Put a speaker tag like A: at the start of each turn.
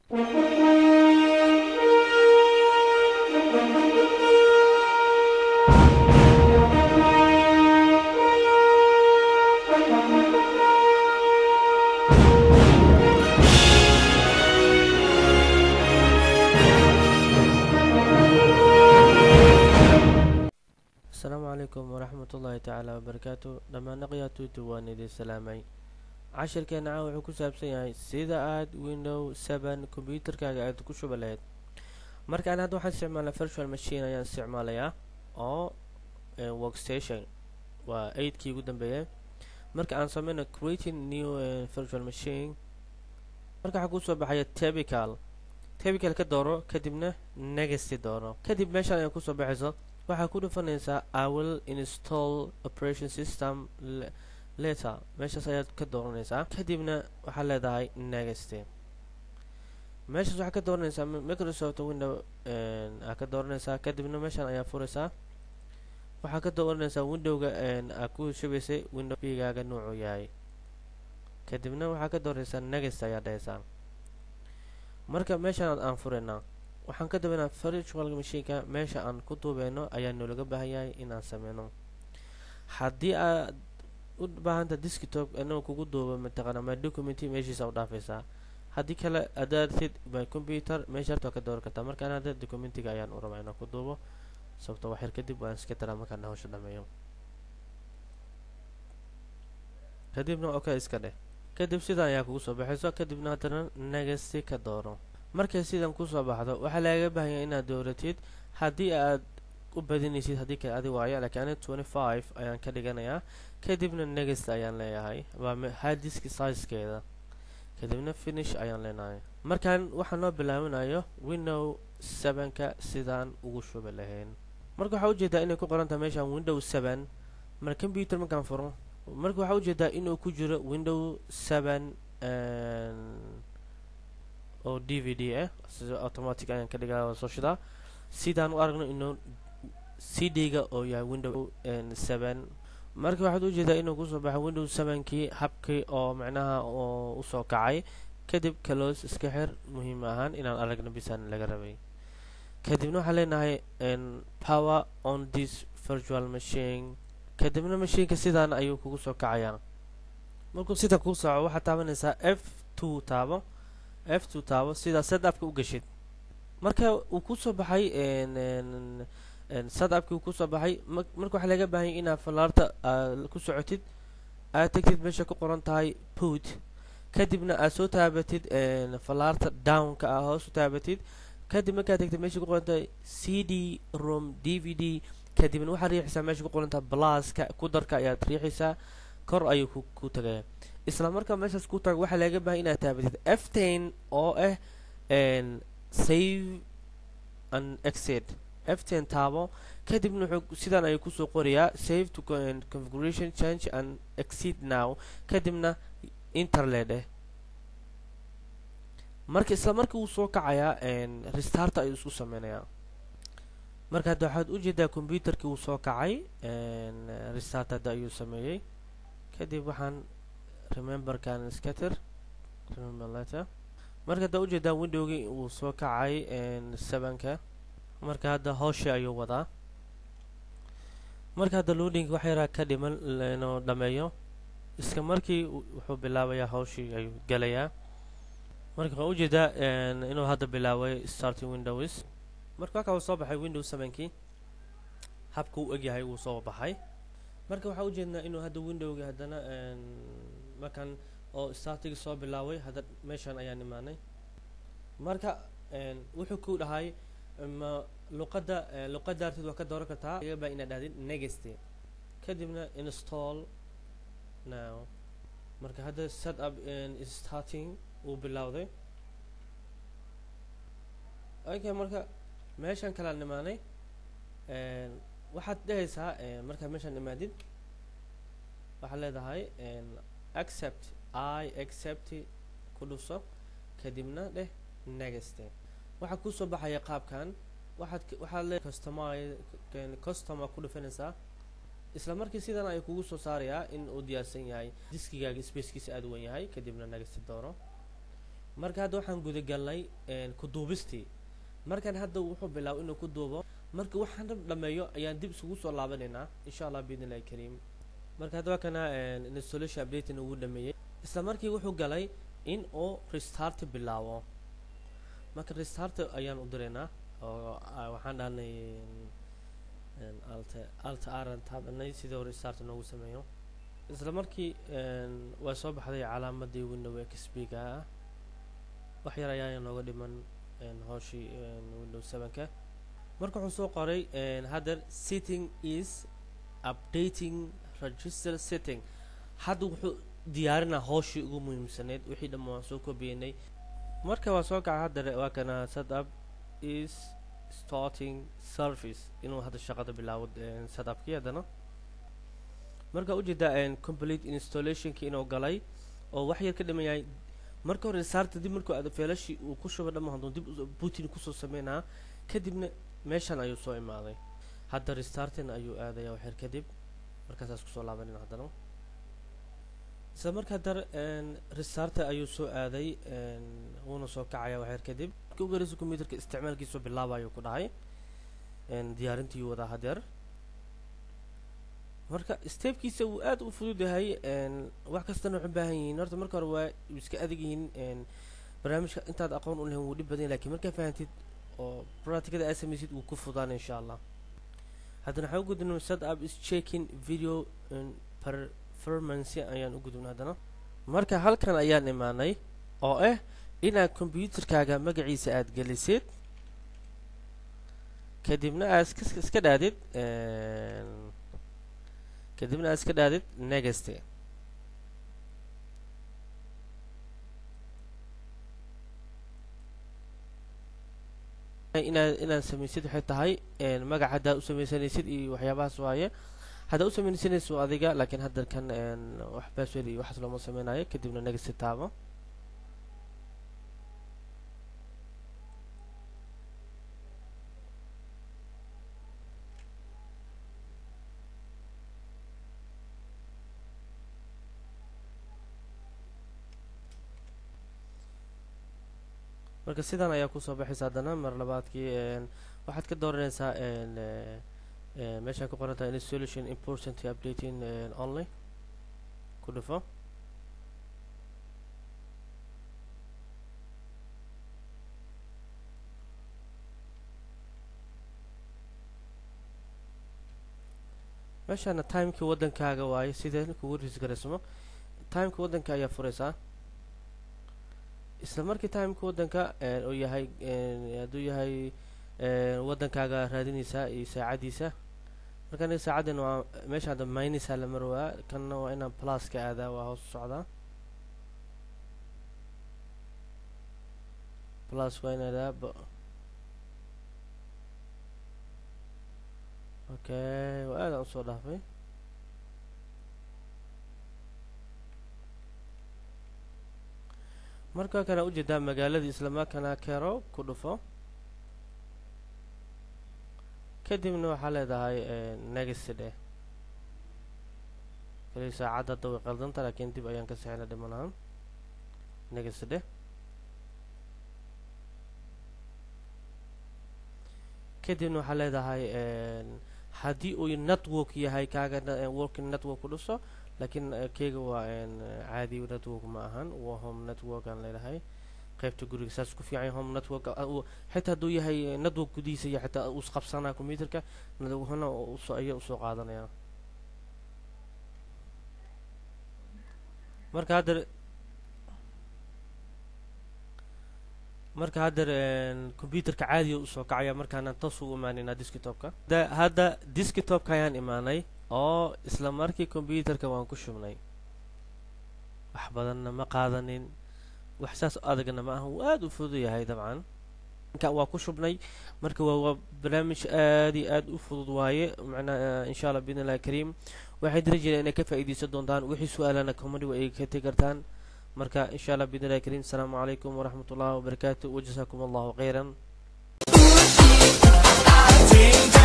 A: asalaamu calaykum waraxmat ullaahi tacaala wabarakaatu dhammaan aqyaatuutu waan idin salaamay cashirkeena caawa wuxuu ku saabsan yahay sida aad window seven kombyuutarkaaga aad ku shuba lahayd marka an hadda waxaan isticmaalaa virtual machine ayaan isticmaalayaa oo workstation waa eidkii ugu dambeeyay marka aan sameyno creating new virtual machine marka waxaa kusoo baxaya tebical tebical ka dooro kadibna negasty dooro kadib meeshaan ayaa kusoo baxayso waxaa ku dhufanaysaa iwill install operation system letter meeshaas ayaad ka dooranaysaa kadibna waxaad leedahay negasty meeshaas waxaad ka dooranaysaa microsoft window aa ka dooranaysaa kadibna meeshaan ayaa furaysaa waxaa ka dooranaysaa windowga aa ku shubaysay window bigaaga nuucu yahay kadibna waxaa ka dooranaysaa negasty ayaa dhahaysaa marka meeshaan aan furaynaa waxaan ka dabaynaa virtual mashiinka meesha aan ku duubeyno ayaa noolaga baahan yahay inaan sameyno haddii aad u baahanta desktop inuu kugu duubo mataqaana my documenty meeshiisa u dhaafaysaa haddii kale adaartid my computer meeshaarta ka dooran kartaa markaan hadda documentiga ayaan u rabaa inaan ku duubo sababto waxyar kadib waan iska daraa markaan hawsha dhameeyo kadibna okay iska dheh kadib sidan ayaa kugu soo baxayso kadibna haddana negasty ka dooro markay sidan kusoo baxdo waxaa lagaga baahanya inaad dooratid haddii aad u badinaysid haddii kale adi waayo laakiin ani twenty five ayaan ka dhiganayaa kadibna negast ayaan leeyahay waa hadisk sizekeeda kadibna finish ayaan leenahay markaan waxaa noo bilaabanayo window sevenka sidaan ugu shubi lahayn marka waxaa ujeedaa inay ku qorantahay meeshaan window seven mar computer markaan furo marka waxaa ujeedaa inuu ku jiro window seven oo d v d ah sida automatic ayaan ka dhigaa soo shidaa sidaan u aragno inuu c d-ga oo yahay window seven marka waxaad ujeedaa inuu kusoo baxo window sevenkii habkii oo macnaha oo usoo kacay kadib clos iska xir muhiim ahaan inaan aragno bisaan laga rabay kadibna waxaan leenahay power on this virtual machine kadibna mashiinka sidaan ayuu kugu soo kacayaa markuu sidan kuu soco waxaad taabanaysaa f two taabo f two taabo sidaa sadapka u geshid marka uu kusoo baxay sadapkii uu kusoo baxay marka waxaa laga baahanya inaad fallaarta ku socotid aad tegtid meesha ku qoran tahay put kadibna aad soo taabatid fallaarta downka ah hoos u taabatid kadib markaad tegtid meesha ku qoran tahay c d rom d v d kadibna waxaad riixaysaa meesha ku qoran tahay blaska kudarka ayaad riixaysaa kor ayuu ku tagaya isla markaa meeshaas ku tago waxaa laga bahay inaad taabatid f ten oo ah save and exit f ten taabo kadibna wuxuu sidaan ayuu kusoo qorayaa save to configuration change and exit now kadibna interled eh marka isla markii uu soo kacayaa restarta ayuu isku sameynayaa marka hadda waxaad ujeedaa computerkii uu soo kacay restart hadda ayuu sameeyey kadib waxaan rememberkan scatter remember letter marka hadda ujeedaa windowgii uu soo kacay sevenka marka hadda howshii ayuu wadaa marka hadda loading wax yaraa ka dhiman inuu dhameeyo iska markii wuxuu bilaabayaa hawshii ayuu gelayaa marka waxaa ujeedaa inuu hadda bilaabay starting windows marka halkaa uu soo baxay window sevenkii habka u egyahay wuu soo baxay marka waxaa ujeednaa inuu hadda windowga haddana markan oo startigi soo bilaabay hadda meeshaan ayaan imaanay marka wuxuu ku dhahay ma luqadda luqadda artid waa ka dooran kartaa iga baa inaad dhahdid negasty kadibna install now marka hadda set up starting uu bilowday okay marka meeshaan kalaan imaanay waxaad dhehaysaa markaad meeshaan imaadid waxaad leedahay accept i accept ku dhuso kadibna dheh negaste waxaa kusoo baxaya qaabkan waxaad waxaad le customize customer ku dhufanaysaa isla markii sidan ay kugu soo saarayaa in uu diyaarsan yahay diskigaaga spacekiisa aada u wen yahay kadibna negaste dooro marka hadda waxaan gudagalnay ku duubistii markan hadda wuxuu bilaabo inuu ku duubo marka waxaan dhab dhameeyo ayaan dib isugu soo laabanaynaa insha allah biidn illahi kariim marka hadda waa kana installation updating ugu dhameeyey isla markii wuxuu galay in uu restart bilaabo marka restart ayaan u diraynaa oo waxaan dhahnay alta alta aran taabanay sidii hore restart noogu sameeyo isla markii waa soo baxday calaamadii window xp-ga ah wax yar ayaa nooga dhiman hooshii window sevenka marka wuxuu soo qoray haddeer setting is updating register setting hadda wuxuu diyaarinaa hooshii ugu muhiimsaneyd wixii dhamma waan soo kobiyeynay marka waa soo kaca hadda waa kana setup is starting service inuu hadda shaqada bilaabo setupkii haddana marka ujeedaa complete installationki inuu galay oo wax yar ka dhiman yahay marka hore saarta dib markuu aad feelashii uu ku shuba dhamma hadduu dib putin kusoo sameynaa kadibna meeshan ayuu soo imaaday hadda restartin ayuu aadaya waxyar kadib markaasaas kusoo laabanina haddana isla markaa dar restarta ayuu soo aaday wuuna soo kacaya waxyar kadib markii ugu horeysa computerka isticmaalkiisu bilaabayo ku dhahay diyaarintii wadaa hadeer marka stepkiisa wuu aad u fudud yahay wax kastana waxu baahan yihiin horta marka hore waa iska adag yihiin barnaamijka intaad aqoon u lahayn wuu dhib badan yahay lakiin markaa fahantid oo practicada aad samaysid wuu ku fudaan insha allah haddana waxaan u gudbina set up is checking video performance ayaan u gudbina haddana marka halkan ayaan imaanay oo ah inaad computerkaaga magaciisa aad gelisid kadibna aad iska dhaadid kadibna aad iska dhaadid negast inaad inaad samaysid waxay tahay magac haddaad u samaysanaysid iyo waxyaabahaas waaye haddaad u samaysanaysid adiga laakiin hadda kan wax password iyo waxaas looma sameynayo kadibna negast taabo marka sidan ayaa kusoo baxaysa haddana mar labaadkii waxaad ka dooranaysaa meeshaan ku qoran tahay installation important updating only ku dhufo meeshaana timekii waddankaaga waaye sidee kugu risgaraysmo timeka waddanka ayaa furaysaa isla markii timeka waddanka uu yahay hadduu yahay waddankaaga raadinaysaa iyo saacadiisa marka aniga saacaddan waa meesha hadda minisa la marwaa kanna waa inaan pluska aadaa waa hoos u socdaa plus waa in aadaa okay waa aadaan usoo dhaafay marka kana ujeedaa magaaladii islamarkaana kero ku dhufo kadibna waxaa leedahay negast dheh kali saacadda hadda way qaldanta laakiin dib ayaan ka sixina dhimanahan negast dheh kadibna waxaa leedahay haddii uu network yahay kaaga working network ku dhuso laakiin keyga waa caadi network ma ahan waa home network aan leedahay qaybta guriga saas ku fiican home network xitaa hadduu yahay network gudihiisa iyo xitaa uu isqabsanaa computerka hana usoo aya usoo qaadanaya marka haddeer marka haddeer computerka caadiga usoo kacaya markaana toos ugu imaanaynaa desktopka hadda desktopka ayaan imaanay oo isla markii computerka waan ku shubnay wax badanna ma qaadanin wax saas adagna ma aha wuu aada u fudud yahay dabcan inka waa ku shubnay marka waa waa barnaamij aad iyo aad u fudud waaye macnaa insha allah biidn illahi kariim waxay diri jireen inay ka faa'iidaysan doontaan wixii su-aalana comedy wa ay ka tegi kartaan marka insha allah biidn illahi kariim asalaamu calaykum waraxmat ullahi wabarakaatu wajazaakum allahu khayran